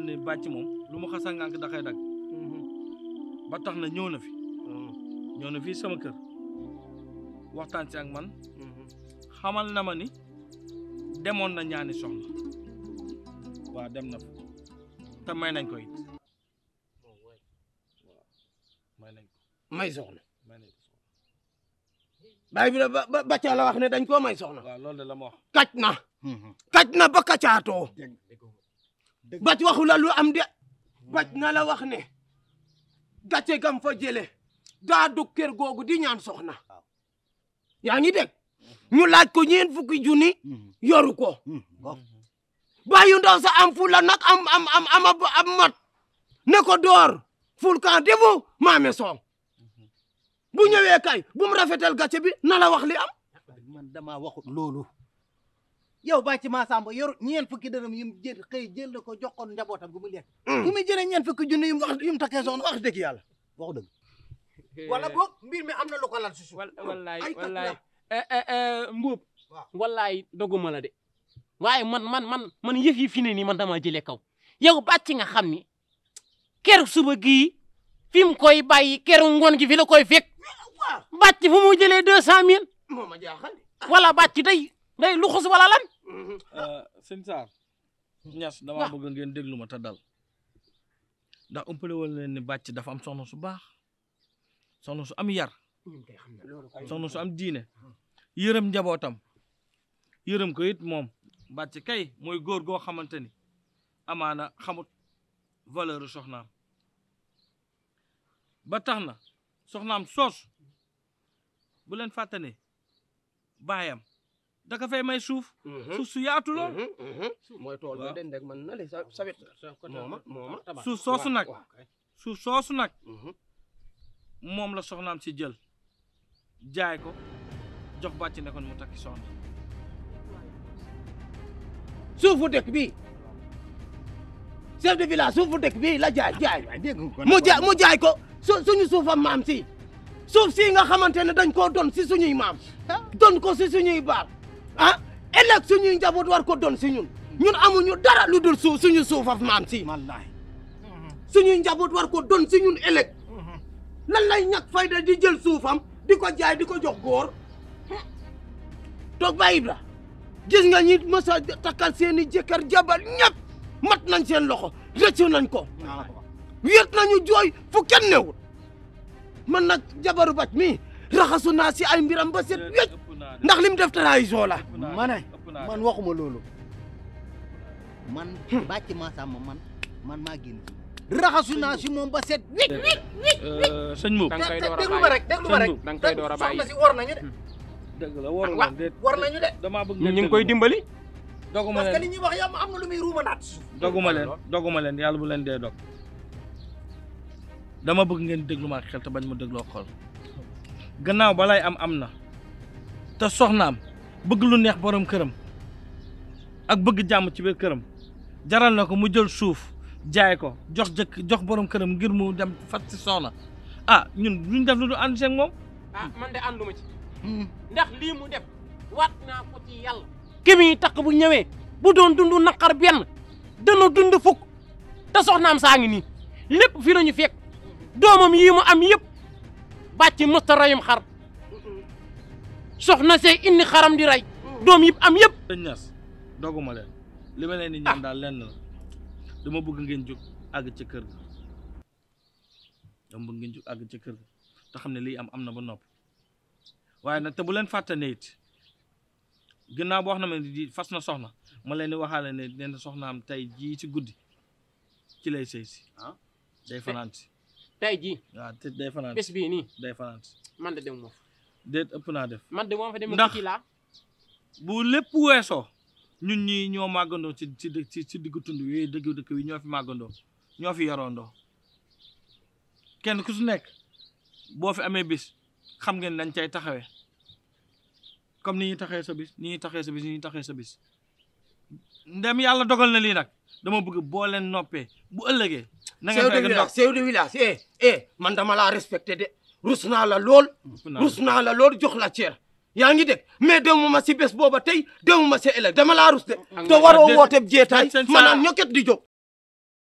leen ne bàcc moom lu mu xasa ngànk da koy dagg ba tax na ñëw na fi ñëw na fii sama kër waxtaan si ak man xamal na ma ni demoon na ñaani soxna waaw dem na fa te may nañ ko it may nañ ko may soxna may nañ ko soxna baay bi la ba ba bàccaa la wax ne dañ koo may soxna waaw loolu de la ma wax kàcc na kàcc na ba kàccaatoo bàcc waxu la lu am de bàcc na la wax ne gàcce gam fa jële daa dug kër googu di ñaan soxna yaa ngi dégg ñu laaj ko ñeen fukki junni yoru ko bàyyu ndaw sa am fu la nag am am am am am mat ne ko door ful kan defu maame soow bu ñëwee kay bu mu rafetal gàcce bi na la wax li am man dama waxut loolu yow bàcc maa samba yor ñeent fukki dërëm yum jël xëy jël na ko jox ko njabootam gu mu lekk fu muy jëlee ñeent fukki junni yum wax yum takkee soxna wax dëgg yàlla waxu dëgg wala boog mbir mi am na lu ko lal si suuf wal wallaay ay kat wallaay la. eh eh eh mbuub Waaw. wallaay doguma la de waaye man man man man yëf yi fi ne nii man dama jëlee kaw yow bàcc nga xam ni keroog suba gii fi mu koy bàyyi keroog ngoon gi fi la koy fekk waaw bàcc fu mu jëlee deux cent mille moo ma jaaxal wala bàcc day day luxus wala lan sëñ Sarr ñas damaa bëgg ngeen déglu ma te dal ndax umpale woon leen ni bàcc dafa am soxna su baax soxna su am yar soxna su am diine yërëm njabootam yërëm ko it moom bàcc kay mooy góor goo xamante ni amaana xamut valeur soxnaam ba tax na soxnaam soos bu leen fàtte ne baayam da ka fay may suuf suuf su yaatu lool mooy tool ba Waaw. den rek man na le sa sawet mooma mooma suuf soosu nag waaw kay. suuf soosu nag Mhm. moom la soxnaam si jël jaay ko jox bàcc ne kon mu takki soxna suufu dëkk bi chef de village suufu dëkk bi la jaay jaay dégg nga ko mu jaay mu jaay ko su suñu suufam maam si suuf si nga xamante ne dañ koo don si suñuy maam don ko si suñuy baar ah ëllëg suñuy njaboot war ko don si ñun ñun amuñu dara lu dul suuf suñu suufaf maam si wallahi suñuy njaboot war ko don si ñun ëllëg lan lay ñàkk fayda di jël suufam di ko jaay di ko jox góor toog ba Ibra gis nga ñi mës a takkal seeni jëkkër jabal ñëpp mat nañ seen loxo rëccu nañ ko wéet nañu jooy fu kenn newul man nag jabaru bac mi raxasu naa si ay mbiram ba set wécc ëpp naa de ndax lim def trahison la ëpp naa de, ma ne ëpp naa de. man waxuma loolu man bàcc maa samba man man maa génn raxasu naa si moom ba set wicc wicc Euh, sëñ Mbuub da nga koy door a déglu ma bàyyi rek déglu ma rek da nga koy door a bàyyi soxna si war nañu de dëgg la waru wa- leen déet war nañu de damaa bëgg ñu ngeen ngi koy déglu dimbali ma. doguma parce que leen li ñuy wax yow am na lu muy ruumanaat si suuf doguma leen doguma leen yàlla bu leen dee dog dama bëgg ngeen déglu ma ak xel te bañ ma dégloo xol gannaaw balay am am na te soxnaam bëgg lu neex borom këram ak bëgg jàmm ci biir këram jaral na ko mu jël suuf jaay ko jox jëkk jox borom këram ngir mu dem fat si soxna ah ñun duñ def lu du ànd seen moom ah man de ànduma ci ndax lii mu def waat naa ko ci yàlla ki muy takk bu ñëwee bu doon dund naqar benn dana dund fukk te soxnaam saa ngi nii lépp fi lañu fekk doomam yii mu am yëpp bàcc mësta rayum xar soxna see indi xaram di rey doom yëpp am yëpp sëñ Ñas doguma leen li ma leen di ñaan daal lenn la dama bëgg ngeen jóg àgg ca kër ga dama bëgg ngeen jóg àgg ca kër ga te xam ne lii am am na ba noppi waaye nag te bu leen fàtte ne it ginnaaw boo xam ne di fas na soxna ma leen di waxaale ne nee na soxnaam tey jii ci guddi ci lay sëy si Ah. day fanaan si tey jii waaw te day fanaan bés si bii nii day fanaan si man de dem moom déet ëpp naa def man de moom fa dem Ndax- ci laa bu lépp weesoo ñun ñii ñoo màggandoo ci ci dë- ci ci diggu tund wi dëgg dëkk wi ñoo fi màggandoo ñoo fi yaroondoo kenn ku su nekk boo fi amee bis xam ngeen dañ cay taxawee comme ni ñuy taxee sa bis ni ñuy taxee sa bis ni ñuy taxee sa bis ndem yàlla dogal na lii nag dama bëgg boo leen noppee bu ëllëgee na chef ngeen de fekk ndox village chef de village eh eh man dama laa respecté de rus naa la lool rus naa la lool jox la cër yaa ngi dégg mais demuma si bés booba tey demuma si ëllëg dama laa rus de te waroo déet- woote jeetaay déet seen ma naan saa- ñokket di jóg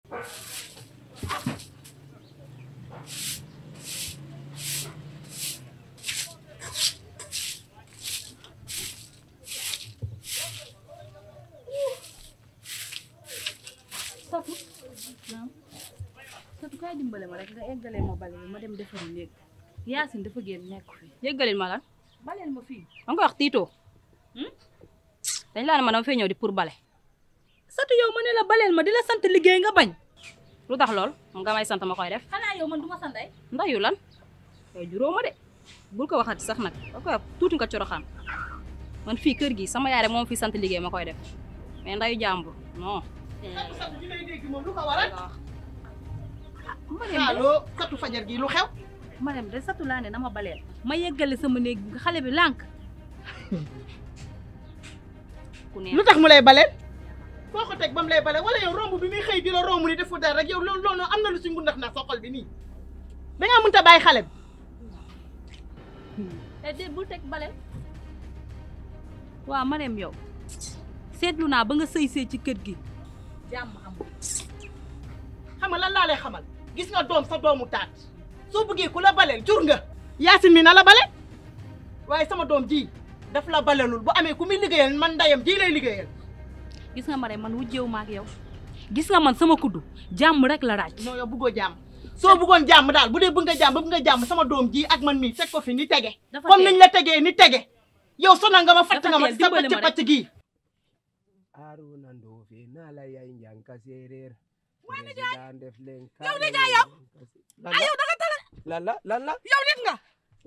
Satu naam Satu kaay dimbale ma rek nga eggalee ma bale bi ma dem defari néeg Yaasin dafa génn nekk fi yëggalil ma lan baleel ma fii ma ngi koy wax tiitoo dañ laa ne ma dama fee ñëw di pour bale Satu yow ma ne la baleel ma di la sant liggéey nga bañ lu tax lool moom nga may sant ma koy def xanaa yow man du ma sant ay ndayu lan yow juróo ma de bul ko waxati sax nag da koy wax tuuti nga coroxaan man fii kër gi sama yaay rek moom fi sant liggéey ma koy def mais ndayu jàmbur non satu gi lay dégg moom lu ko waral nga wax Marème de allo satu fajar gi lu xew Marème de Satu laa ne na ma baleel ma yeggale sama néeg bi xale bi lànk ku neex lu tax mu lay baleel foo ko teg ba mu lay baleel wala yow romb bi muy xëy di la romb ni defu dara rek yow loolu loolu am na lu si ngundax na soxal bi nii da ngaa mënta bàyyi xale bi te de bul teg baleel waaw Marème yow seetlu naa ba nga sëy see ci kër gi jàmm amul xam nga lan laa lay xamal gis nga doom sa doomu taat soo bëggee ku la baleel jur nga yaasin mi na la bale waaye sama doom ji daf la balelul bu amee ku muy liggéeyal man ndayam ji lay liggéeyal gis nga Marème man wujjeewu ma ak yow gis nga man sama kuddu jàmm rek la raaj non yow bëggoo jàmm soo bëggoon jàmm daal bu dee bëgg nga jàmm bëgg nga jàmm sama doom ji ak man mii teg ko fi ni tege dafa comme teel. niñ la tegee ni tege yow sonal nga ma fatt Dafa nga ma teel, sa dimbali pàcc ma rek. pàcc gii Aruna Ndofe naa la yaay njànka séeréer Waa président def leen Yow nijaay yow. lan la da nga tala lan la lan la yow nit nga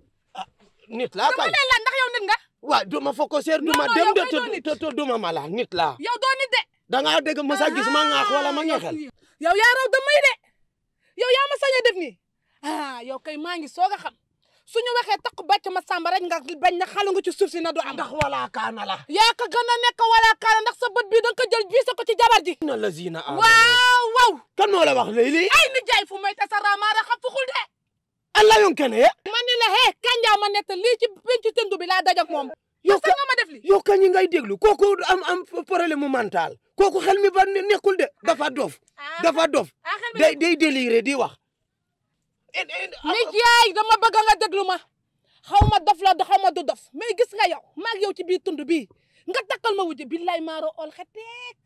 nit laa kay lay laaj ndax yow nit nga waaw duma fokk seer duma non, dem yow de kay doo nit. te te duma mala nit laa yow doo nit de da ngaa dégg ma sa gis ma ngaax wala ma ñeexel yow yaa raw damay de yow yaa ma sañ a def nii ah yow kay maa ngi soog a xam suñu waxee takk bàcc ma sàmba rek nga bañ na xalu nga ci suuf si na du am ndax wala kaana la yaa ko gën a nekk wala kaala ndax sa bët bii da nga ko jël biisa ko ci jabar ji na la zina a waaw waaw kan moo la wax léegi lii ay ni jaay fu may tasara maara xam fuxul de allah yon kene ye man ni la hee kanjaa ma nett lii ci pencu tëndu bi laa dajak moom yow sa nga ma def li yow kañ ngay déglu kooku am am problème mu mental kooku xel mi ba ne- nekkul de dafa dof dafa dof ah xel mi day day déliré di wax ni jaay dama bëgg nga déglu ma xaw ma dof la xaw ma du dof mais gis nga yow maag yow ci biir tund bii nga takkal ma wujj billaay maaro ol xeteek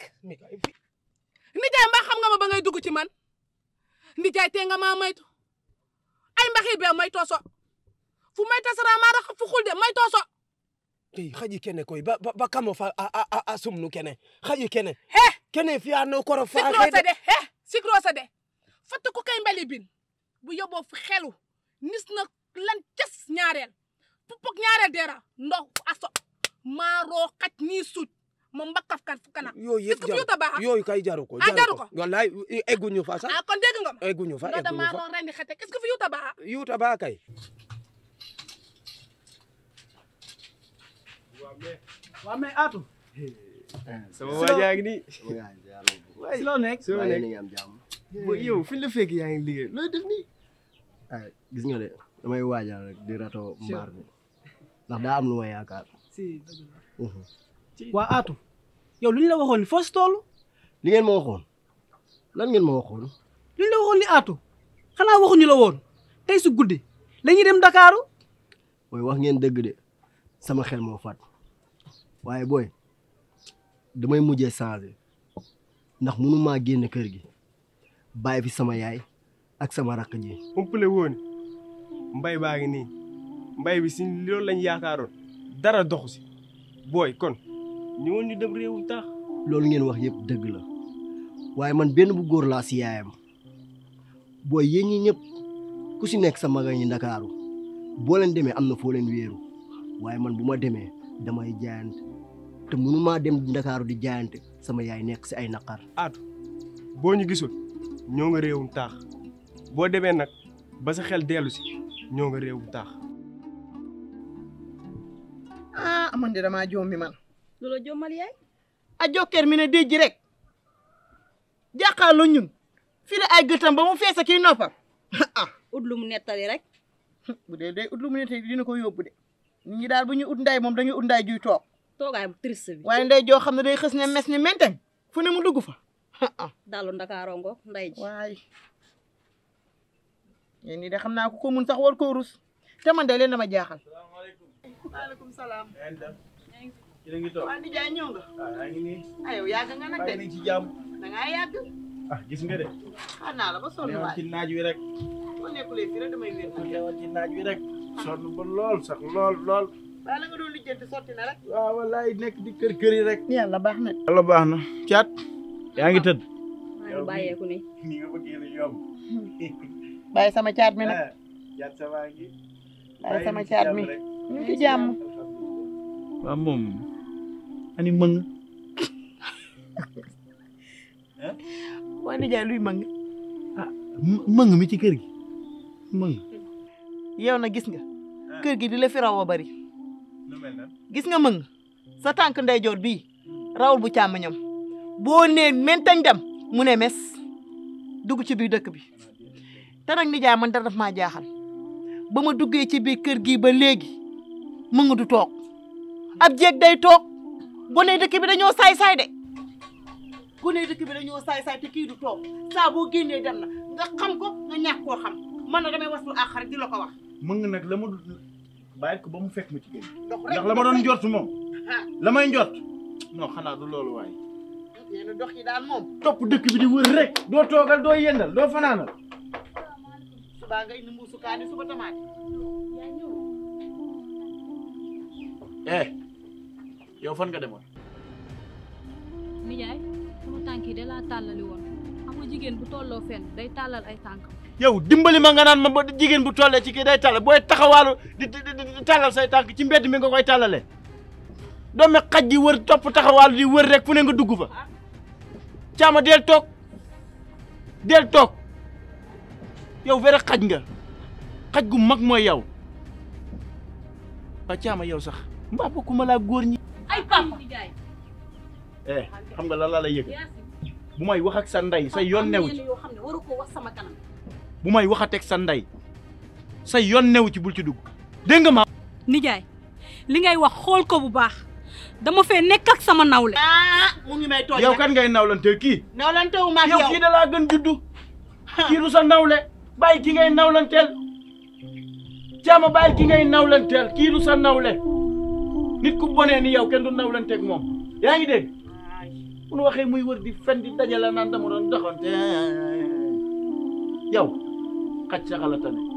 nijaay mbaa xam nga ma ba ngay dugg ci man nijaay tee nga maa maytu ay mbaxi bee may tooso fu may tasara maa rax fu xul de may tooso tey xaji kene koy ba ba ba kamo fa a a a sumnu kene xaji kene he kene fiya no koro fa sikrose de he sikrose de fatt ku kay mbali bin bu yóbboo fu xelu nis na lan cas ñaareel pupuk ñaareel deera ndox aso maaroo xaj nii suuj ma mbakkaf kan fu kana yooyu est-ce yëpp que fi yuta baaxa yooyu kay jaru ko Ah, jaru ko. wallaay egguñu fa sax ah kon dégg nga ma egguñu fa ndox da egguñu fa maaroo rendi xete est-ce que fi yuta baaxa yuuta ba kay waaw mais Atou sama waa jaa ngi nii si loo nekk soo waaye nekk ni nga am jàmm ba yow fi la fekk yaa ngi liggéey looy def nii ah gis nga de damay waajal rek di rato mbaar bi ndax daa am lu ma yaakaar si Mhm. waa Atou yow lu ñu la waxoon ni foo si toll li ngeen ma waxoon lan ngeen ma waxoon lu ñu la waxoon ni Atou xanaa waxuñu la woon tey su guddi la ñuy dem Dakaaru mooy wax ngeen dëgg de sama xel moo fat waaye booy damay mujjee changé ndax mënu maa génn kër gi bàyyi fi sama yaay ak sama rakk ji umpale woon mbay baa ngi nii mbay bi si loolu lañ yaakaaroon dara doxu si booy kon ñëwoon ñu dem réewu taax loolu ngeen wax yëpp dëgg la waaye man benn bu góor laa si yaayam booy yéen ñi ñëpp ku si nekk sa maga ñi ndakaaru boo leen demee am na foo leen wéeru waaye man bu ma demee damay jaayante te mënumaa dem ndakaaru di jaayante sama yaay nekk si ay naqar aatu boo ñu gisul ñoo nga réewum taax boo demee nag ba sa xel dellu si ñoo nga réewum taax ah man de damaa joom mi man loolu jommal yaay a jokkeer mi ne déj ji rek jàkkaarloo ñun fi la ay gëtam ba mu feesa kii noppam ah ut lu mu nettali rek bu dee day ut lu mu ne tey dina ko yóbbu de nit ñi daal bu ñuy ut nday moom dañuy ut nday juy toog toogaay bu triste bi waaye nday joo xam ne day xës ne mes ne menteng fu ne mu dugg fa dalu ndakaaroo ngo nday ji waay yéen ñi de xam naa ko ko mun sax war koo rus te man de leen dama jaaxal. maaleykum salaam. yéen a ngi toog waa nijaay ñëw nga. ah yaa ngi nii ah yow yàgg nga nag bàyyi de. nañ ci jàmm da ngaa yàgg. ah gis nga de xaar naa la ba sonn newoon waay. ci naaj wi rek boo nekkulee fii rek damay wér nag. newoon ci naaj wi rek sonn ba lool sax lool lool waaye la nga doon lijjanti sotti na rek. waaw wallaay nekk di kër kër yi rek yàlla baax na. yàlla baax na caat yaa ngi tëdd maa ngi bàyyeeku ni ni nga bëggee la yomb bàyyi sama caat mi nag. ah caat sa waa ngi bàyyi sama caat mi. ñu ngi ci jàmm. waaw moom ani mëng waa nijaay luy mëng. mëng mi ci kër gi mëng yow na gis nga. kër gi di la fi raw a bari. lu mel na gis nga mëng sa tànk ndeyjoor bii rawul bu càmmoñam boo nee mentañ dem mu ne mes dugg ci biir dëkk bi te nag nijaay man dara daf maa jaaxal ba ma duggee ci biir kër gi ba léegi mëng du toog ab jeeg day toog gone dëkk bi dañoo saay-saay de gone dëkk bi dañoo saay-saay te kii du toog saa boo génnee dem na nga xam ko nga ñàkk koo xam man na damay waslu ak xarit di la ko wax mëng nag la ma du bàyyi ko ba mu fekk ma ci kër gi ndox rek ndax la ma doon njort moom ah la may njort non xanaa du loolu waaye yenn dox yi daal moom topp dëkk bi di wër rek doo toogal doo yendal doo fanaanal subaa nga indi mbuusu kaani suba tamaate eh yow fan nga demoon nijaay sama tànk yi da laa tàllali woon xam nga jigéen bu tolloo fenn day tàllal ay tànkam yow dimbali ma nga naan ma ba jigéen bu tollee ci kii day tàll booy taxawaalu di di di tàllal say tànk ci mbedd mi nga koy tàllale doomi xaj di wër topp taxawaalu di wër rek fu ne nga dugg fa caama del toog del toog yow vrai xaj nga xaj gu mag mooy yow waa caama yow sax mbaa bokkuma laa góor ñi ay papa nijaay eh xam nga lan laa lay yëg Yaasin bu may wax ak sa ndey sa yoon new ci yoo xam ne waru ko wax sama kanam bu may waxateeg sa ndey sa yoon new ci bul ci dugg dégg nga ma nijaay li ngay wax xool ko bu baax dama fee nekk ak sama nawle ah mu ngi may tooñ yow kan ngay nawlanteel kii nawlantewu ma ak yow yow kii da laa gën juddu kii du sa nawle bàyyi ki ngay nawlanteel caama bàyyi ki ngay nawlanteel kii du sa nawle nit ku bonee ni yow kenn du nawlanteeg moom yaa ngi dégg bu nu waxee muy wër di fen di dajale naan dama doon doxante yow xaj sa xalatane